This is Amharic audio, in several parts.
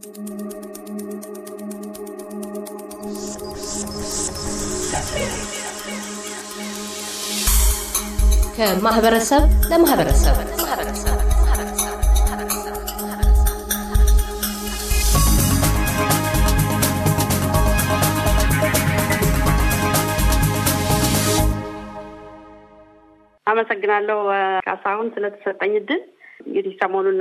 ከማህበረሰብ ለማህበረሰብ አመሰግናለሁ ካሳሁን ስለተሰጠኝ እድል። እንግዲህ ሰሞኑን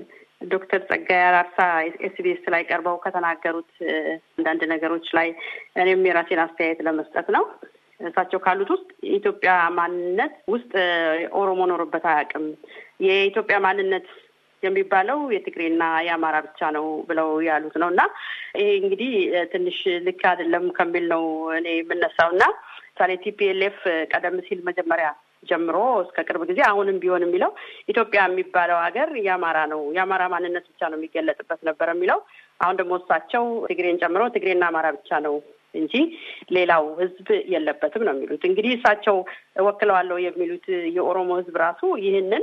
ዶክተር ጸጋዬ አራርሳ ኤስቢኤስ ላይ ቀርበው ከተናገሩት አንዳንድ ነገሮች ላይ እኔም የራሴን አስተያየት ለመስጠት ነው። እሳቸው ካሉት ውስጥ የኢትዮጵያ ማንነት ውስጥ ኦሮሞ ኖሮበት አያውቅም። የኢትዮጵያ ማንነት የሚባለው የትግሬና የአማራ ብቻ ነው ብለው ያሉት ነው እና ይሄ እንግዲህ ትንሽ ልክ አይደለም ከሚል ነው እኔ የምነሳው እና ምሳሌ ቲፒኤልኤፍ ቀደም ሲል መጀመሪያ ጀምሮ እስከ ቅርብ ጊዜ አሁንም ቢሆን የሚለው ኢትዮጵያ የሚባለው ሀገር የአማራ ነው፣ የአማራ ማንነት ብቻ ነው የሚገለጥበት ነበር የሚለው። አሁን ደግሞ እሳቸው ትግሬን ጨምሮ ትግሬና አማራ ብቻ ነው እንጂ ሌላው ሕዝብ የለበትም ነው የሚሉት። እንግዲህ እሳቸው ወክለዋለሁ የሚሉት የኦሮሞ ሕዝብ ራሱ ይህንን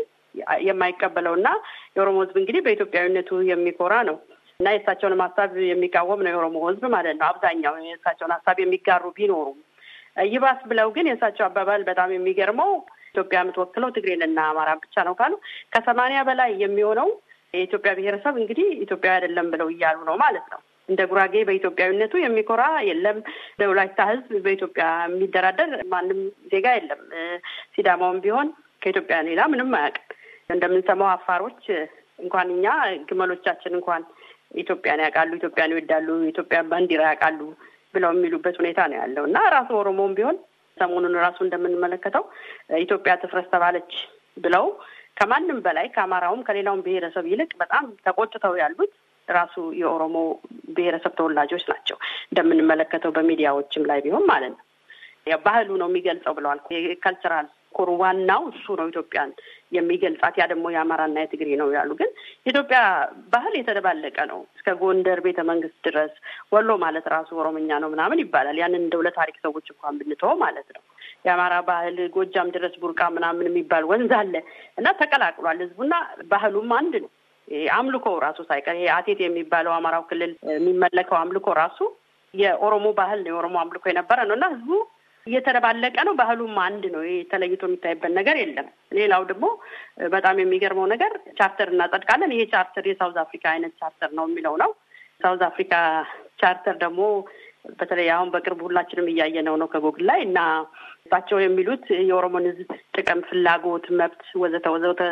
የማይቀበለው እና የኦሮሞ ሕዝብ እንግዲህ በኢትዮጵያዊነቱ የሚኮራ ነው እና የእሳቸውን ሀሳብ የሚቃወም ነው የኦሮሞ ሕዝብ ማለት ነው። አብዛኛው የእሳቸውን ሀሳብ የሚጋሩ ቢኖሩም ይባስ ብለው ግን የእሳቸው አባባል በጣም የሚገርመው ኢትዮጵያ የምትወክለው ትግሬንና አማራ ብቻ ነው ካሉ ከሰማንያ በላይ የሚሆነው የኢትዮጵያ ብሔረሰብ እንግዲህ ኢትዮጵያ አይደለም ብለው እያሉ ነው ማለት ነው። እንደ ጉራጌ በኢትዮጵያዊነቱ የሚኮራ የለም። እንደ ወላይታ ህዝብ በኢትዮጵያ የሚደራደር ማንም ዜጋ የለም። ሲዳማውም ቢሆን ከኢትዮጵያ ሌላ ምንም አያውቅም። እንደምንሰማው አፋሮች እንኳን እኛ ግመሎቻችን እንኳን ኢትዮጵያን ያውቃሉ፣ ኢትዮጵያን ይወዳሉ፣ ኢትዮጵያን ባንዲራ ያውቃሉ ብለው የሚሉበት ሁኔታ ነው ያለው እና ራሱ ኦሮሞም ቢሆን ሰሞኑን ራሱ እንደምንመለከተው ኢትዮጵያ ትፍረስ ተባለች ብለው ከማንም በላይ ከአማራውም ከሌላውም ብሔረሰብ ይልቅ በጣም ተቆጥተው ያሉት ራሱ የኦሮሞ ብሔረሰብ ተወላጆች ናቸው። እንደምንመለከተው በሚዲያዎችም ላይ ቢሆን ማለት ነው። ባህሉ ነው የሚገልጸው ብለዋል። የካልቸራል ኮር ዋናው እሱ ነው ኢትዮጵያን የሚገልጻት። ያ ደግሞ የአማራና የትግሬ ነው ያሉ። ግን የኢትዮጵያ ባህል የተደባለቀ ነው። እስከ ጎንደር ቤተ መንግስት ድረስ ወሎ ማለት ራሱ ኦሮምኛ ነው ምናምን ይባላል። ያንን እንደው ለታሪክ ሰዎች እንኳን ብንተወው ማለት ነው። የአማራ ባህል ጎጃም ድረስ ቡርቃ ምናምን የሚባል ወንዝ አለ እና ተቀላቅሏል ህዝቡና ባህሉም አንድ ነው። አምልኮ ራሱ ሳይቀር ይሄ አቴት የሚባለው አማራው ክልል የሚመለከው አምልኮ ራሱ የኦሮሞ ባህል ነው። የኦሮሞ አምልኮ የነበረ ነው እና ህዝቡ እየተደባለቀ ነው። ባህሉም አንድ ነው። ይሄ ተለይቶ የሚታይበት ነገር የለም። ሌላው ደግሞ በጣም የሚገርመው ነገር ቻርተር እናጸድቃለን። ይሄ ቻርተር የሳውዝ አፍሪካ አይነት ቻርተር ነው የሚለው ነው። ሳውዝ አፍሪካ ቻርተር ደግሞ በተለይ አሁን በቅርብ ሁላችንም እያየነው ነው ከጎግል ላይ እና እሳቸው የሚሉት የኦሮሞን ህዝብ ጥቅም፣ ፍላጎት፣ መብት ወዘተ ወዘተ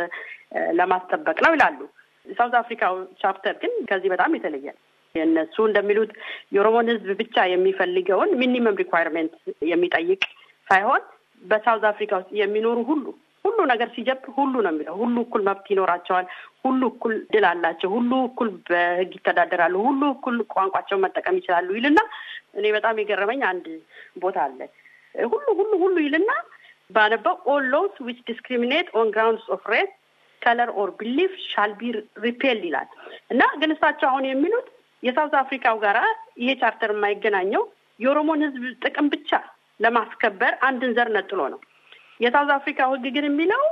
ለማስጠበቅ ነው ይላሉ። ሳውዝ አፍሪካ ቻፕተር ግን ከዚህ በጣም የተለየ ነው። የእነሱ እንደሚሉት የኦሮሞን ህዝብ ብቻ የሚፈልገውን ሚኒመም ሪኳይርሜንት የሚጠይቅ ሳይሆን በሳውዝ አፍሪካ ውስጥ የሚኖሩ ሁሉ ሁሉ ነገር ሲጀብ ሁሉ ነው የሚለው። ሁሉ እኩል መብት ይኖራቸዋል። ሁሉ እኩል ድል አላቸው። ሁሉ እኩል በህግ ይተዳደራሉ። ሁሉ እኩል ቋንቋቸውን መጠቀም ይችላሉ ይልና እኔ በጣም የገረመኝ አንድ ቦታ አለ። ሁሉ ሁሉ ሁሉ ይልና ባነበው ኦል ሎስ ዊች ዲስክሪሚኔት ኦን ግራውንድስ ኦፍ ሬስ ከለር ኦር ቢሊፍ ሻል ቢ ሪፔል ይላል እና ግን እሳቸው አሁን የሚሉት የሳውዝ አፍሪካው ጋራ ይሄ ቻርተር የማይገናኘው የኦሮሞን ህዝብ ጥቅም ብቻ ለማስከበር አንድን ዘር ነጥሎ ነው። የሳውዝ አፍሪካው ህግ ግን የሚለው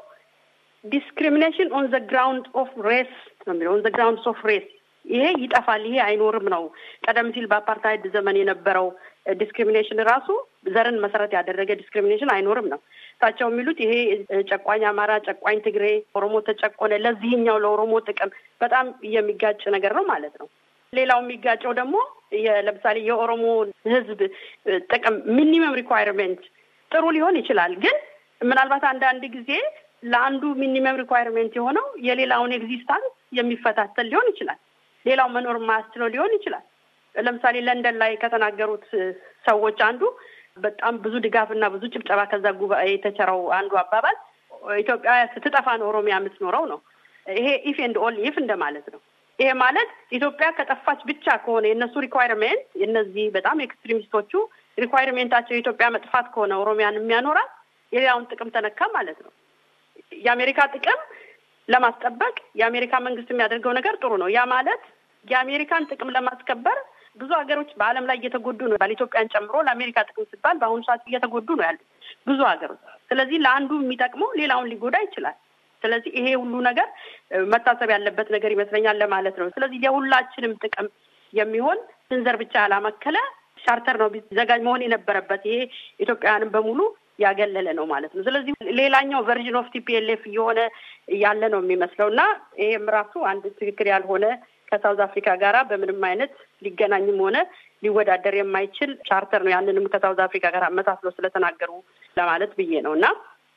ዲስክሪሚኔሽን ኦን ዘ ግራውንድ ኦፍ ሬስ ነው የሚለው ኦን ዘ ግራውንድ ኦፍ ሬስ ይሄ ይጠፋል፣ ይሄ አይኖርም ነው። ቀደም ሲል በአፓርታይድ ዘመን የነበረው ዲስክሪሚኔሽን ራሱ ዘርን መሰረት ያደረገ ዲስክሪሚኔሽን አይኖርም ነው እሳቸው የሚሉት። ይሄ ጨቋኝ አማራ፣ ጨቋኝ ትግሬ፣ ኦሮሞ ተጨቆነ፣ ለዚህኛው ለኦሮሞ ጥቅም በጣም የሚጋጭ ነገር ነው ማለት ነው። ሌላው የሚጋጨው ደግሞ ለምሳሌ የኦሮሞ ህዝብ ጥቅም ሚኒመም ሪኳይርሜንት ጥሩ ሊሆን ይችላል፣ ግን ምናልባት አንዳንድ ጊዜ ለአንዱ ሚኒመም ሪኳይርሜንት የሆነው የሌላውን ኤግዚስታንስ የሚፈታተል ሊሆን ይችላል። ሌላው መኖር የማያስችለው ሊሆን ይችላል። ለምሳሌ ለንደን ላይ ከተናገሩት ሰዎች አንዱ በጣም ብዙ ድጋፍ እና ብዙ ጭብጨባ ከዛ ጉባኤ የተቸረው አንዱ አባባል ኢትዮጵያ ስትጠፋ ነው ኦሮሚያ የምትኖረው ነው። ይሄ ኢፍ ኤንድ ኦል ኢፍ እንደማለት ነው። ይሄ ማለት ኢትዮጵያ ከጠፋች ብቻ ከሆነ የእነሱ ሪኳይርሜንት የእነዚህ በጣም ኤክስትሪሚስቶቹ ሪኳይርሜንታቸው የኢትዮጵያ መጥፋት ከሆነ ኦሮሚያን የሚያኖራት የሌላውን ጥቅም ተነካ ማለት ነው። የአሜሪካ ጥቅም ለማስጠበቅ የአሜሪካ መንግስት የሚያደርገው ነገር ጥሩ ነው። ያ ማለት የአሜሪካን ጥቅም ለማስከበር ብዙ ሀገሮች በዓለም ላይ እየተጎዱ ነው። ኢትዮጵያን ጨምሮ ለአሜሪካ ጥቅም ሲባል በአሁኑ ሰዓት እየተጎዱ ነው ያሉት ብዙ ሀገሮች። ስለዚህ ለአንዱ የሚጠቅመው ሌላውን ሊጎዳ ይችላል። ስለዚህ ይሄ ሁሉ ነገር መታሰብ ያለበት ነገር ይመስለኛል ለማለት ነው። ስለዚህ የሁላችንም ጥቅም የሚሆን ስንዘር ብቻ ያላመከለ ቻርተር ነው ቢዘጋጅ መሆን የነበረበት። ይሄ ኢትዮጵያውያንን በሙሉ ያገለለ ነው ማለት ነው። ስለዚህ ሌላኛው ቨርዥን ኦፍ ቲፒኤልኤፍ እየሆነ ያለ ነው የሚመስለው እና ይሄም ራሱ አንድ ትክክል ያልሆነ ከሳውዝ አፍሪካ ጋራ በምንም አይነት ሊገናኝም ሆነ ሊወዳደር የማይችል ቻርተር ነው። ያንንም ከሳውዝ አፍሪካ ጋር አመሳስለው ስለተናገሩ ለማለት ብዬ ነው እና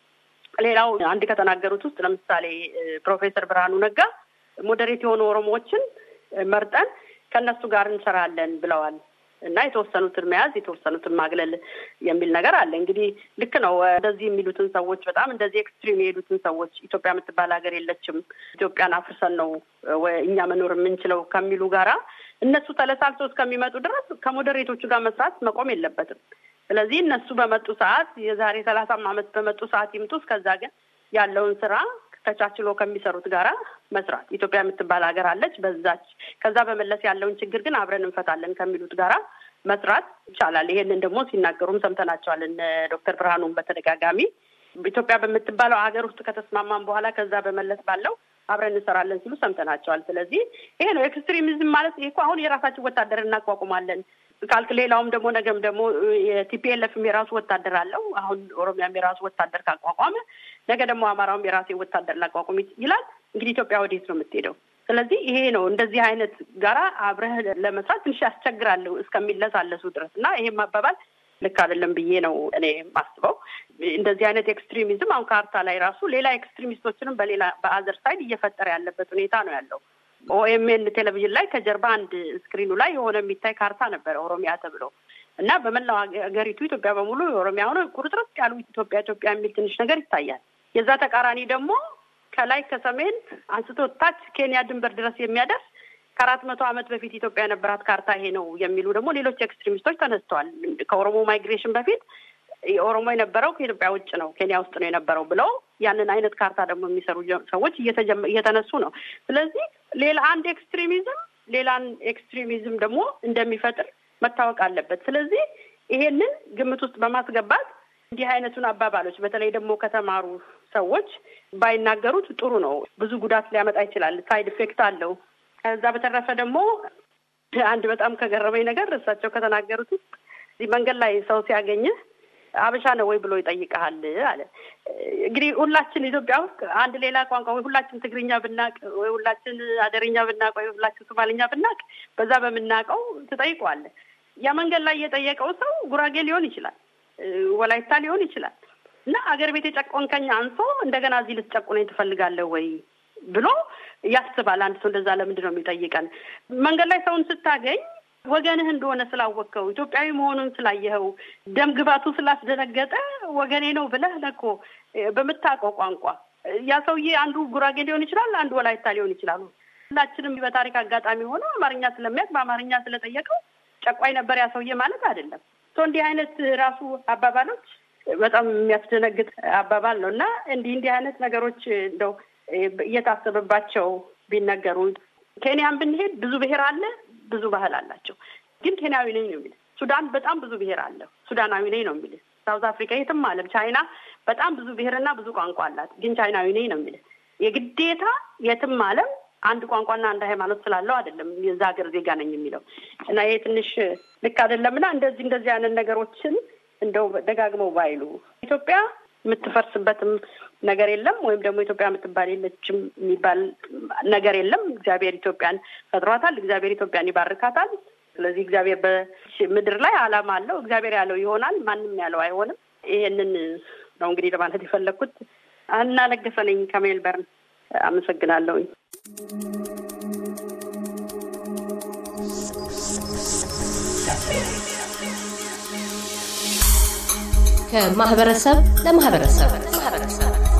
ሌላው አንድ ከተናገሩት ውስጥ ለምሳሌ ፕሮፌሰር ብርሃኑ ነጋ ሞዴሬት የሆኑ ኦሮሞዎችን መርጠን ከእነሱ ጋር እንሰራለን ብለዋል እና የተወሰኑትን መያዝ የተወሰኑትን ማግለል የሚል ነገር አለ። እንግዲህ ልክ ነው። እንደዚህ የሚሉትን ሰዎች በጣም እንደዚህ ኤክስትሪም የሄዱትን ሰዎች ኢትዮጵያ የምትባል ሀገር የለችም፣ ኢትዮጵያን አፍርሰን ነው እኛ መኖር የምንችለው ከሚሉ ጋራ እነሱ ተለሳልሰው እስከሚመጡ ድረስ ከሞዴሬቶቹ ጋር መስራት መቆም የለበትም። ስለዚህ እነሱ በመጡ ሰዓት የዛሬ ሰላሳም ዓመት በመጡ ሰዓት ይምጡ። እስከዛ ግን ያለውን ስራ ተቻችሎ ከሚሰሩት ጋራ መስራት ኢትዮጵያ የምትባል ሀገር አለች። በዛች ከዛ በመለስ ያለውን ችግር ግን አብረን እንፈታለን ከሚሉት ጋራ መስራት ይቻላል። ይሄንን ደግሞ ሲናገሩም ሰምተናቸዋል። እነ ዶክተር ብርሃኑም በተደጋጋሚ ኢትዮጵያ በምትባለው ሀገር ውስጥ ከተስማማን በኋላ ከዛ በመለስ ባለው አብረን እንሰራለን ሲሉ ሰምተናቸዋል። ስለዚህ ይሄ ነው ኤክስትሪሚዝም ማለት። ይሄ እኮ አሁን የራሳችን ወታደር እናቋቁማለን ካልክ ሌላውም ደግሞ ነገም ደግሞ የቲፒኤልኤፍም የራሱ ወታደር አለው። አሁን ኦሮሚያም የራሱ ወታደር ካቋቋመ ነገ ደግሞ አማራውም የራሴ ወታደር ላቋቁም ይላል። እንግዲህ ኢትዮጵያ ወዴት ነው የምትሄደው? ስለዚህ ይሄ ነው እንደዚህ አይነት ጋራ አብረህ ለመስራት ትንሽ ያስቸግራለሁ እስከሚለሳለሱ ድረስ እና ይሄም አባባል ልክ አይደለም ብዬ ነው እኔ የማስበው። እንደዚህ አይነት ኤክስትሪሚዝም አሁን ካርታ ላይ ራሱ ሌላ ኤክስትሪሚስቶችንም በሌላ በአዘር ሳይድ እየፈጠረ ያለበት ሁኔታ ነው ያለው። ኦኤምኤን ቴሌቪዥን ላይ ከጀርባ አንድ ስክሪኑ ላይ የሆነ የሚታይ ካርታ ነበረ ኦሮሚያ ተብሎ እና በመላው ሀገሪቱ ኢትዮጵያ በሙሉ የኦሮሚያ ሆነ ቁርጥርጥ ያሉ ኢትዮጵያ ኢትዮጵያ የሚል ትንሽ ነገር ይታያል። የዛ ተቃራኒ ደግሞ ከላይ ከሰሜን አንስቶ ታች ኬንያ ድንበር ድረስ የሚያደርስ ከአራት መቶ ዓመት በፊት ኢትዮጵያ የነበራት ካርታ ይሄ ነው የሚሉ ደግሞ ሌሎች ኤክስትሪሚስቶች ተነስተዋል። ከኦሮሞ ማይግሬሽን በፊት ኦሮሞ የነበረው ከኢትዮጵያ ውጭ ነው፣ ኬንያ ውስጥ ነው የነበረው ብለው ያንን አይነት ካርታ ደግሞ የሚሰሩ ሰዎች እየተነሱ ነው። ስለዚህ ሌላ አንድ ኤክስትሪሚዝም ሌላን ኤክስትሪሚዝም ደግሞ እንደሚፈጥር መታወቅ አለበት። ስለዚህ ይሄንን ግምት ውስጥ በማስገባት እንዲህ አይነቱን አባባሎች በተለይ ደግሞ ከተማሩ ሰዎች ባይናገሩት ጥሩ ነው። ብዙ ጉዳት ሊያመጣ ይችላል። ሳይድ ኢፌክት አለው። ከዛ በተረፈ ደግሞ አንድ በጣም ከገረመኝ ነገር እሳቸው ከተናገሩት ውስጥ እዚህ መንገድ ላይ ሰው ሲያገኝህ አበሻ ነው ወይ ብሎ ይጠይቀሃል አለ። እንግዲህ ሁላችን ኢትዮጵያ ውስጥ አንድ ሌላ ቋንቋ ወይ ሁላችን ትግርኛ ብናቅ ወይ ሁላችን አደርኛ ብናቅ ወይ ሁላችን ሶማልኛ ብናቅ በዛ በምናውቀው ትጠይቀዋለህ። ያ መንገድ ላይ የጠየቀው ሰው ጉራጌ ሊሆን ይችላል፣ ወላይታ ሊሆን ይችላል እና አገር ቤት የጨቆንከኝ አንሶ እንደገና እዚህ ልትጨቁነኝ ትፈልጋለህ ወይ ብሎ ያስባል። አንድ ሰው እንደዛ ለምንድን ነው የሚጠይቀን? መንገድ ላይ ሰውን ስታገኝ ወገንህ እንደሆነ ስላወቅከው ኢትዮጵያዊ መሆኑን ስላየኸው ደም ግባቱ ስላስደነገጠ ወገኔ ነው ብለህ ነኮ በምታውቀው ቋንቋ ያ ሰውዬ አንዱ ጉራጌ ሊሆን ይችላል፣ አንዱ ወላይታ ሊሆን ይችላሉ። ሁላችንም በታሪክ አጋጣሚ ሆኖ አማርኛ ስለሚያውቅ በአማርኛ ስለጠየቀው ጨቋኝ ነበር ያ ሰውዬ ማለት አይደለም። እንዲህ አይነት ራሱ አባባሎች በጣም የሚያስደነግጥ አባባል ነው እና እንዲህ እንዲህ አይነት ነገሮች እንደው እየታሰበባቸው ቢነገሩ ኬንያን ብንሄድ ብዙ ብሔር አለ፣ ብዙ ባህል አላቸው። ግን ኬንያዊ ነኝ ነው የሚል። ሱዳን በጣም ብዙ ብሔር አለው፣ ሱዳናዊ ነኝ ነው የሚል። ሳውዝ አፍሪካ፣ የትም ዓለም ቻይና በጣም ብዙ ብሔርና ብዙ ቋንቋ አላት፣ ግን ቻይናዊ ነኝ ነው የሚል። የግዴታ የትም ዓለም አንድ ቋንቋና አንድ ሃይማኖት ስላለው አይደለም የዛ ሀገር ዜጋ ነኝ የሚለው እና ይሄ ትንሽ ልክ አይደለም እና እንደዚህ እንደዚህ አይነት ነገሮችን እንደው ደጋግመው ባይሉ ኢትዮጵያ የምትፈርስበትም ነገር የለም ወይም ደግሞ ኢትዮጵያ የምትባል የለችም የሚባል ነገር የለም። እግዚአብሔር ኢትዮጵያን ፈጥሯታል። እግዚአብሔር ኢትዮጵያን ይባርካታል። ስለዚህ እግዚአብሔር በምድር ላይ ዓላማ አለው። እግዚአብሔር ያለው ይሆናል፣ ማንም ያለው አይሆንም። ይሄንን ነው እንግዲህ ለማለት የፈለግኩት። እና ለገሰ ነኝ ከሜልበርን አመሰግናለሁኝ። ከማህበረሰብ ለማህበረሰብ